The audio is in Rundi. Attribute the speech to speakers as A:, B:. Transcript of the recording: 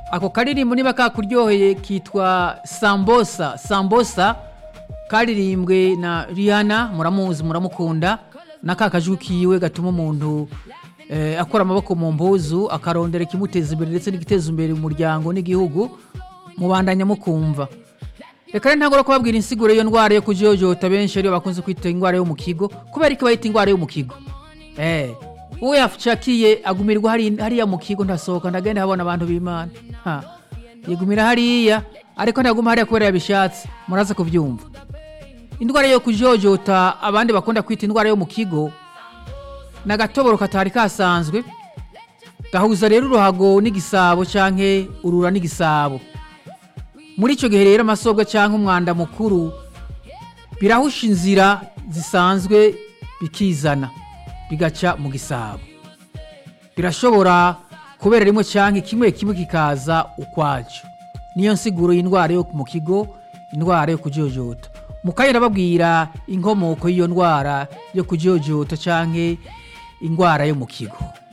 A: ako karirimbo niba kakuryoheye kitwa sambosa sambosa karirimbwe na rihanna muramuzi muramukunda na ka kajwi kiwe gatuma umuntu eh, akora amaboko mu mbuzu akarondera ikimuteza imbere ndetse n'igiteza imbere umuryango n'igihugu mubandanya mukumva reka rero ntagora kubabwira insiguro y'iyo ndwara yo kujojota benshi ariyo bakunze kwita indwara yo mu kigo kubera ko bayita indwara yo mu kigo eh uwo yacakiye agumirwa hari- hariya mu kigo ntasohoka ndagenda habona abantu b'imana ha yigumira hariya ariko ntaguma hariya kubera yabishatse muraza kubyumva indwara yo kujojota abandi bakunda kwita indwara yo mu kigo ni agatoboro katari kasanzwe gahuza rero uruhago n'igisabo canke urura n'igisabo muri icyo gihe rero amasobwa cyangwa umwanda mukuru birahusha inzira zisanzwe bikizana bigaca mu gisabo birashobora kubera rimwe cyangwa kimwe kimwe kikaza ukwacyo niyo nsiguro y'indwara yo mu kigo indwara yo kujojota mukanya babwira inkomoko y'iyo ndwara yo kujojota cyangwa indwara yo mu kigo